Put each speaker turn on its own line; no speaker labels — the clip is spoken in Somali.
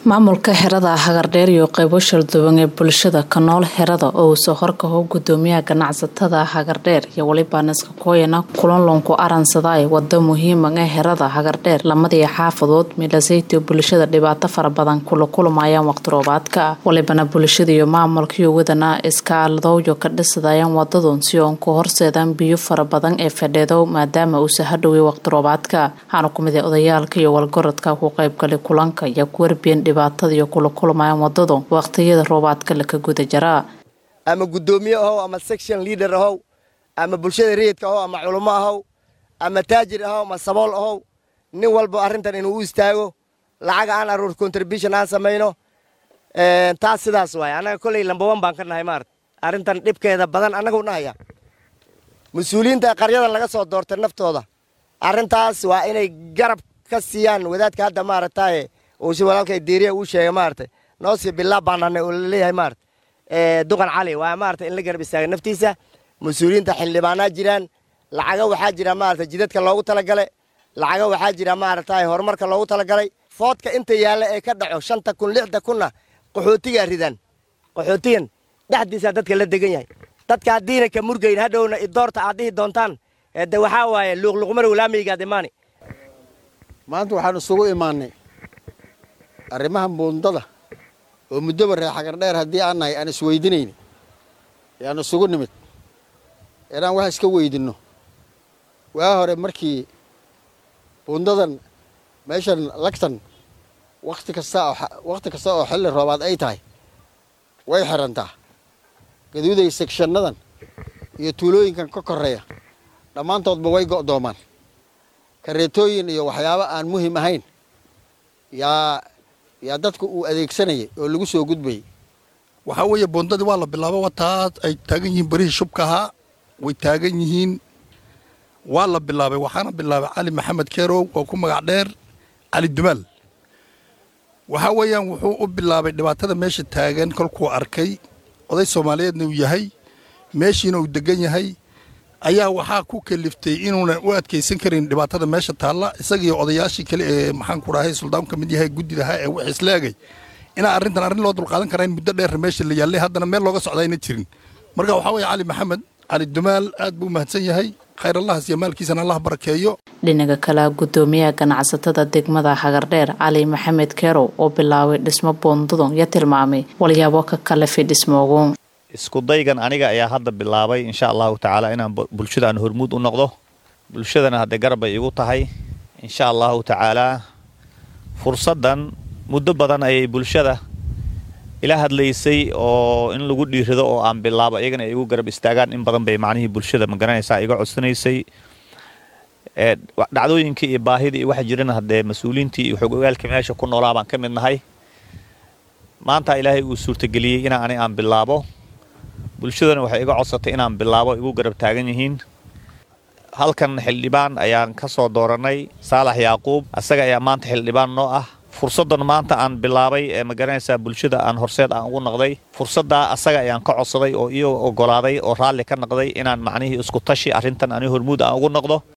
maamulka xerada hagardheer iyo qeybo shalduwan ee bulshada ka nool xerada oo uu soo horkaho gudoomiyaha ganacsatada hagardheer iyo weliba naska kooyana kulanlonku aransaday wado muhiiman ee xerada hagardheer lamadii xaafadood milasaytio bulshada dhibaato fara badan kula kulmayaan waqti roobaadka walibana bulshada iyo maamulkaiyo wadana iskaaladowyo ka dhisadayaan wadadun si oon ku horseedaan biyo fara badan ee fadheedo maadaama uusa hadhoway waqti roobaadka waxaana kumid a odayaalka iyo walgorodka ku qeybgalay kulanka iyo kuwarbiyan dhibaatada iyo kula kulmayaan wadadu waqtiyada roobaadka laka guda jaraa
ama guddoomiye ahow ama section leader ahow ama bulshada rayidka ahow ama culummo ahow ama taajir ahow ama sabool ahow nin walba arrintan inuu u istaago lacag aan aruur contribution aan samayno taas sidaas waay annaga kolley lambawan baan ka nahay maarata arrintan dhibkeeda badan annagu nahaya mas-uuliyiinta qaryadan laga soo doortay naftooda arrintaas waa inay garab ka siiyaan wadaadka hadda maaragtaye uu si walaalkay diiriya uu sheegay maaragtay noosii bilaa baanane uu laleeyahay maarata duqan cali waa maarata in la garab istaaga naftiisa mas-uuliyiinta xildhibaanaa jiraan lacaga waxaa jira maarata jidadka loogu talagalay lacaga waxaa jira maaragtaye horumarka loogu talagalay foodka inta yaalla ee ka dhaco shanta kun lixda kunna qaxootigaa ridaan qaxootigan dhexdiisaa dadka la degan yahay dadka haddiina ka murgayn hadhowna idoorta aad dhihi doontaan de waxaa waaye luuqluuqmarow laamiygaad imaani
maanta waxaan isugu imaannay arrimaha buundada oo muddoba ree xagardheer haddii aan nahay aan isweydinayni yaan isugu nimid inaan wax iska weydinno waa hore markii buundadan meeshan lagtan wakhti kasta wakhti kasta oo xilli roobaad ay tahay way xirantaa gaduuday segshannadan iyo tuulooyinkan ka korreeya dhammaantoodba way go'doomaan kareetooyin iyo waxyaabo aan muhim ahayn yaa yaa dadku uu adeegsanayay oo lagu soo gudbayay
waxaa weeye boondadii waa la bilaabo wataas ay taagan yihiin berihii shubka ahaa way taagan yihiin waa la bilaabay waxaana bilaabay cali maxamed keerow oo ku magac dheer cali dumaal waxaa weeyaan wuxuu u bilaabay dhibaatada meesha taagan kolkuu arkay oday soomaaliyeedna uu yahay meeshiina uu degan yahay ayaa waxaa ku kaliftay inuunan u adkaysan karin dhibaatada meesha taalla isagiiyo odayaashii kale ee maxaan ku dhahay suldaan ka mid yahay guddidahaa ee wix isleegay inaa arrintan arrin loo dulqaadan karaa in muddo dheer meesha la yaallay haddana meel looga socda ayna jirin marka waxaa weeye cali maxamed cali dumaal aad buu mahadsan yahay khayr allahas iyo maalkiisana allah barakeeyo
dhinaca kale gudoomiyaha ganacsatada degmada hagardheer cali maxamed keerow oo bilaabay dhismo boondadun iyo tilmaamay walyaabo ka kalafi dhismoogu
iskudaygan aniga ayaa hadda bilaabay insha allahu tacaala inaan bulshada aan hormuud u noqdo bulshadana haddee garab bay igu tahay insha allahu tacaalaa fursaddan muddo badan ayay bulshada ila hadlaysay oo in lagu dhiirado oo aan bilaabo iyagana ay igu garab istaagaan in badan bay macnihii bulshada magaranaysaa iga codsanaysay dhacdooyinkii iyo baahidii iyo waxa jirana haddee mas-uuliyiintii iyo xog ogaalkii meesha ku noolaa baan ka mid nahay maanta ilaahay uu suurtageliyey inaa ani aan bilaabo bulshadana waxay iga codsatay inaan bilaabo igu garab taagan yihiin halkan xildhibaan ayaan ka soo doorannay saalax yaaquub asaga ayaa maanta xildhibaan noo ah fursaddan maanta aan bilaabay ee magaranaysaa bulshada aan horseed aan ugu naqday fursaddaa asaga ayaan ka codsaday oo iyagoo oggolaaday oo raalli ka naqday inaan macnihii isku tashi arrintan ani hormuud aan ugu noqdo